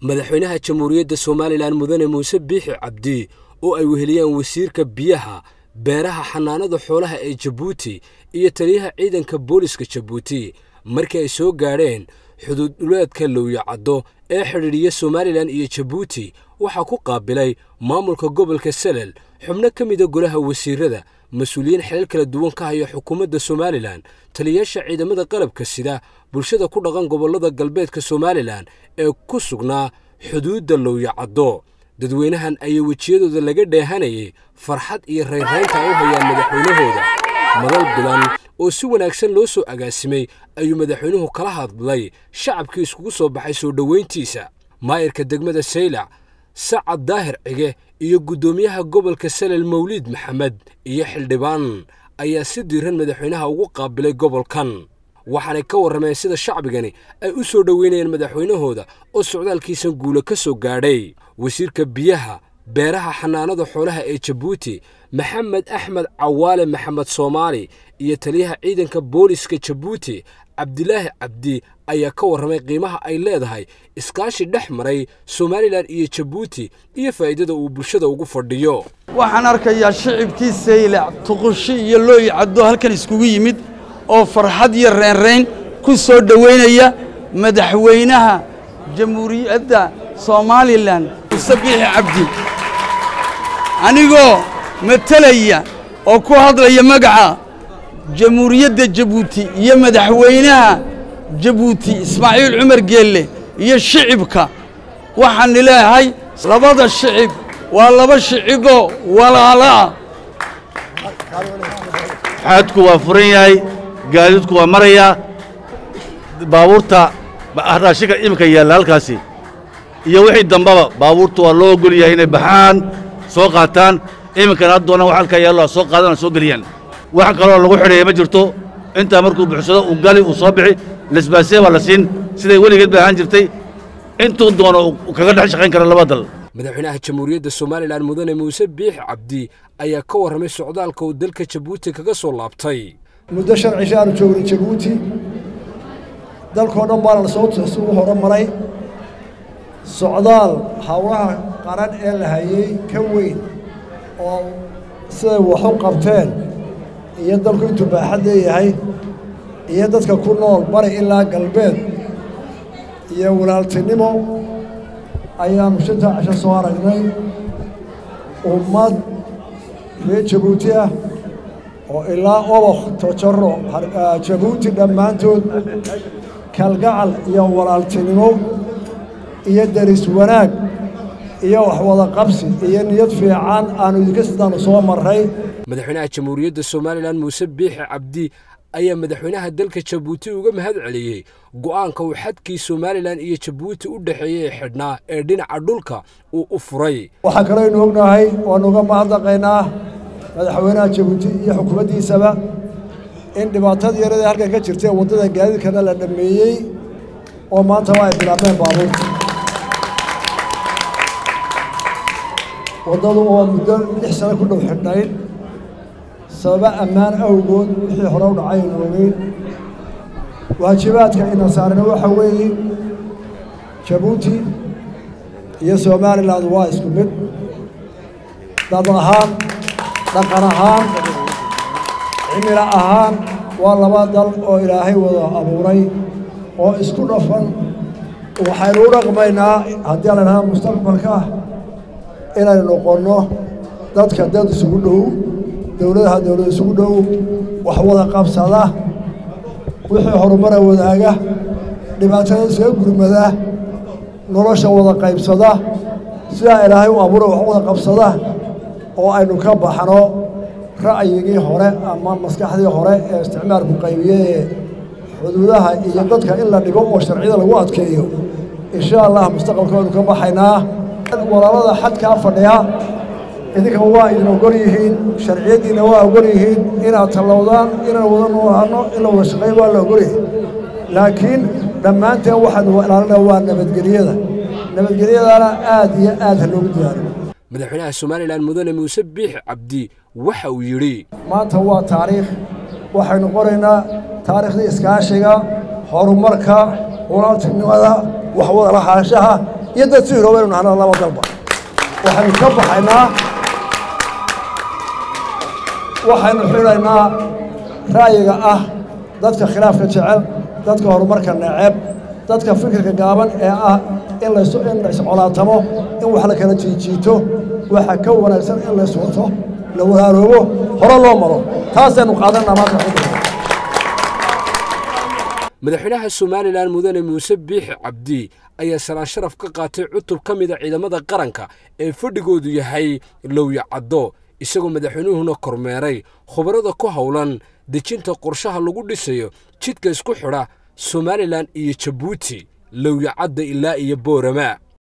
madaxweynaha jamhuuriyadda somalilan mudane muuse biixi cabdi oo ay weheliyaan wasiirka biyaha beeraha xanaanada xoolaha ee jabuuti iyo taliyaha ciidanka booliska jabuuti markii ay soo gaadheen xuduud dhuleedka lowyacaddo ee xidhiidhiya somalilan iyo jabuuti waxaa ku qaabilay maamulka gobolka salel xubno ka mida golaha wasiirada mas-uuliyiin xilal kala duwan ka haya xukuumadda somalilan taliyayaasha ciidamada qalabka sida bulshada ku dhaqan gobollada galbeedka somalilan ee ku sugnaa xuduudda lowyacaddo dadweynahan ayaa wejiyadooda laga dheehanayay farxad iyo raynraynta ay u hayaan madaxweynahooda madal bilan oo si wanaagsan loo soo agaasimay ayuu madaxweynuhu kala hadlay shacabkii iskugu soo baxay soo dhoweyntiisa maayirka degmada saylac sacad daahir cige iyo guddoomiyaha gobolka salel mawliid maxamed iyo xildhibaan ayaa si diiran madaxweynaha ugu qaabilay gobolkan waxaanay ka warrameen sida shacbigani ay u soo dhoweynayeen madaxweynahooda oo socdaalkiisan guula ka soo gaadhay wasiirka biyaha beeraha xanaanada xoolaha ee jabuuti maxamed axmed cawaale maxamed soomaali iyo taliyaha ciidanka booliska jabuuti cabdilaahi cabdi ayaa ka warramay qiimaha ay leedahay iskaashi dhex maray somalilan iyo jabuuti iyo faa'iidada uu bulshada ugu fadhiyo waxaan arkayaa shicibkii saylac tuqushi iyo looyi caddo halkan iskugu yimid oo farxad iyo reynrayn ku soo dhoweynaya madaxweynaha jamhuuriyadda somalilan muuse biixi cabdi anigoo matelaya oo ku hadlaya magaca jamhuuriyadda jabuuti iyo madaxweynaha jabuuti ismaaciil cumar geelle iyo shicibka waxaan leeyahay labada shicib waa laba shiciboo walaalaah xaadku waa furan yahay gaadiidku waa marayaa baabuurta raashinka iminka yaalla halkaasi iyo wixii dambaba baabuurta waa loo ogol yahay inay baxaan soo qaataan iminkana haddoona wax halkaa yaallo soo qaadana soo geliyaan wax kaloo lagu xidheeya ma jirto intaa markuu buxsado uu gali uu soo bixi lesbaasee baa la siin siday weligeed bay ahaan jirtay intuu doono uu kaga dhex shaqayn kara laba dal madaxweynaha jamhuuriyadda somalilan mudane muuse biixi cabdi ayaa ka warramay socdaalka uu dalka jabuuti kaga soo laabtay muddo shan cisho aanu joognay jabuuti dalkoo dhan baana lasoo ugu horumaray socdaal hawlaha qaran ee la hayey ka weyn oo siday wax u qabteen iyo dalku intuu baaxad leeyahay iyo dadka ku nool bari ilaa galbeed iyo walaaltinimo ayaanu shantaa cisho soo aragnay ummad reer jabuuti ah oo ilaa obokh tojaro jabuuti dhammaantood kalgacal iyo walaaltinimo iyo deris wanaag iyo waxwada qabsi iyo niyad fiican aanu idinka sidaanu soo marray madaxweynaha jamhuuriyadda somalilan muuse biixi cabdi ayaa madaxweynaha dalka jabuuti uga mahad celiyey go'aanka uu xadkii somalilan iyo jabuuti u dhexeeyey ee xidhnaa ee dhinaca dhulka uu u furay waxaa kaloo aynu ognahay waanu uga mahadnaqaynaa madaxweynaha jabuuti iyo xukuumaddiisaba in dhibaatadii yaradii halkan ka jirtay waddada gaadiidkana la dhammeeyey oo maanta waa ay bilaabeen baabuurta waddadu oo muddo lix sano ku dhow xidhnayd sababa ammaan awgood wixii hore u dhacay aynu ogeyn waajibaadka ina saarana waxa weeye jabuuti iyo somalilan waa isku mid dad ahaan dhaqan ahaan cimilo ahaan waa laba dal oo ilaahay wada abuuray oo isku dhafan waxaynu u dhaqmaynaa haddii la dhahaa mustaqbalka inaynu noqonno dadka dad isugu dhow dowladaha dowlad isugu dhow wax wada qabsada wixii horumara wadaaga dhibaatada isaga gurmada nolosha wada qaybsada sidaa ilaahay u abuura wax wada qabsada oo aynu ka baxno ra'yigii hore ama maskaxdii hore ee isticmaalku qaybiyee xuduudaha iyo dadka in la dhigo oo sharciyada lagu adkeeyo insha allah mustaqbalka waynu ka baxaynaa walaalada xadkaa fadhiya idinka waa idin ogol yihiin sharciyaddiina waa ogol yihiin inaad tallowdaan inaan wada noolaano in la wada shaqeeyo waa la ogol yihiin laakiin dhammaanteen waxaanu ilaalinaa waa nabadgelyada nabadgelyadana aad iyo aad ha loogu diyaaro madaxweynaha somalilan mudane muuse biixi cabdi waxa uu yidhi maanta waa taariikh waxaynu qoraynaa taariikhdii iskaashiga horumarka walaaltinimada waxwada lahaanshaha iyo dad si hiroobaynu nahna laba dalba waxaynu ka baxaynaa waxaynu xidhaynaa ra'yiga ah dadka khilaafka jecel dadka horumarka neceb dadka fikirka gaaban ee ah in lays in la iscolaatamo in wax la kala jiijiito waxa ka wanaagsan in lays wato la walaaroobo hore loo maro taasaynu qaadanaa maanta madaxweynaha somalilan mudane muuse biixi cabdi ayaa salaan sharaf ka qaatay cutub ka mida ciidamada qaranka ee fadhigoodu yahay lowya caddo isagoo madaxweynuhuna kormeeray khubarada ku howlan dejinta qorshaha lagu dhisayo jidka isku xidha somalilan iyo jabuuti lowya cadda ilaa iyo boorama